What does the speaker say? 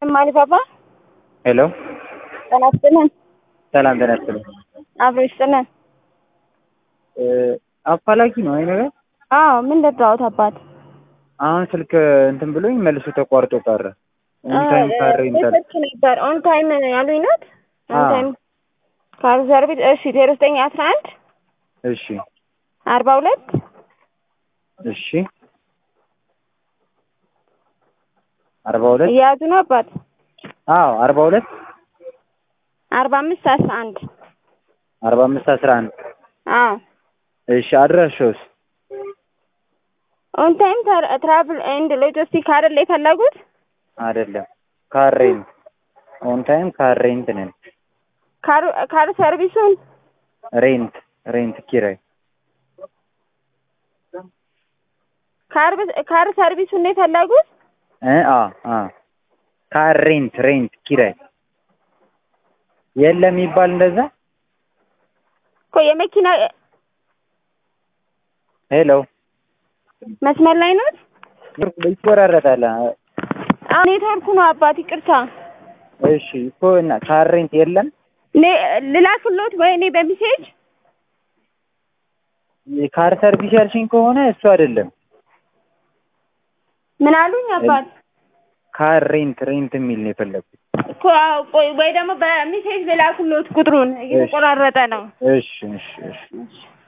እማሊ ባባ ሄሎ ጤና ይስጥልን። ሰላም ጤና ይስጥልኝ። አብሮ ይስጥልን። እ አፋላጊ ነው አይ ነገር አዎ ምን ልርዳዎት አባት? አሁን ስልክ እንትን ብሎኝ መልሶ ተቋርጦ ቀረ። ኦን ታይም ካሬ እንትን ስልክ ነበር ኦን ታይም ያሉኝ ናት። ኦን አዎ። ታይም ካር ሰርቪስ እሺ ዜሮ ዘጠኝ አስራ አንድ እሺ አርባ ሁለት እሺ አርባ ሁለት እየያዙ ነው አባት አዎ አርባ ሁለት አርባ አምስት አስራ አንድ አርባ አምስት አስራ አንድ አዎ እሺ አድራሻውስ ኦን ታይም ትራቭል ኤንድ ሎጂስቲክ አይደል የፈለጉት? አይደለም ካር ሬንት ኦን ታይም ካር ሬንት ነን ካር ካር ሰርቪሱን ሬንት ሬንት ኪራይ ካር ካር ሰርቪሱን ነው የፈለጉት? እ አ አ ካር ሬንት ሬንት ኪራይ የለም ይባል እንደዛ እኮ የመኪና ሄሎ መስመር ላይ ነው። ይቆራረጣል አሁን ኔትወርኩ ነው አባት ይቅርታ። እሺ እኮ እና ካር ሬንት የለም ኔ ልላክሎት ወይ እኔ በሚሴጅ የካር ሰርቪስ ያልሽኝ ከሆነ እሱ አይደለም ምን አሉኝ አባት? ካር ሬንት ሬንት የሚል ነው የፈለግኩት እኮ አዎ፣ ቆይ ወይ ደግሞ በሚሴጅ ልላክሎት ቁጥሩን እየተቆራረጠ ነው። እሺ እሺ እሺ እሺ